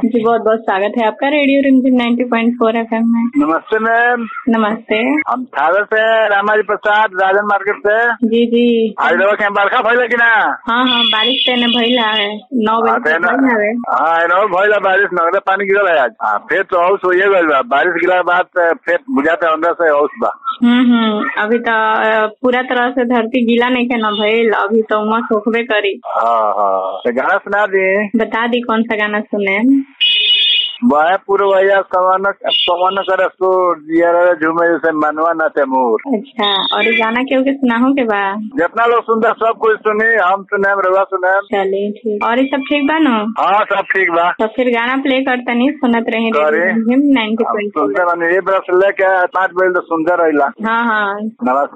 जी बहुत बहुत स्वागत है आपका रेडियो रिमझिम 90.4 एफएम में नमस्ते मैम नमस्ते हम थावर से रामाजी प्रसाद राजन मार्केट से जी जी आज रवा के बरखा भइल कि ना हाँ हाँ बारिश तेने भइला है नौ हाँ, बजे तेने- तक भइल हवे हाँ एनो भइल बारिश नगदे पानी गिरल है आज हाँ फिर तो हौस होइए गइल बा बारिश गिरा के बाद अ, फिर बुझाते अंदर से हौस बा हम्म हम्म अभी तो अ, पूरा तरह से धरती गीला नहीं के न भइल अभी तो उमस होखबे करी हाँ हाँ तो गाना सुना दी बता दी कौन सा गाना सुने वह पूर्वया सवन पवन कर सो जियर झूमे जैसे मनवा न ते मोर अच्छा और ये गाना क्यों के सुनाहू के बा जितना लोग सुनता सब कुछ सुनी हम सुने रवा सुने चलिए ठीक और ये सब ठीक बा न हाँ सब ठीक बा तो फिर गाना प्ले करता नहीं सुनत रहे करे। रेडियो रिमझिम 90.4 सुनते बनी ये बरस लेके पाँच बजे तो सुनते रहिला हाँ हाँ नमस्कार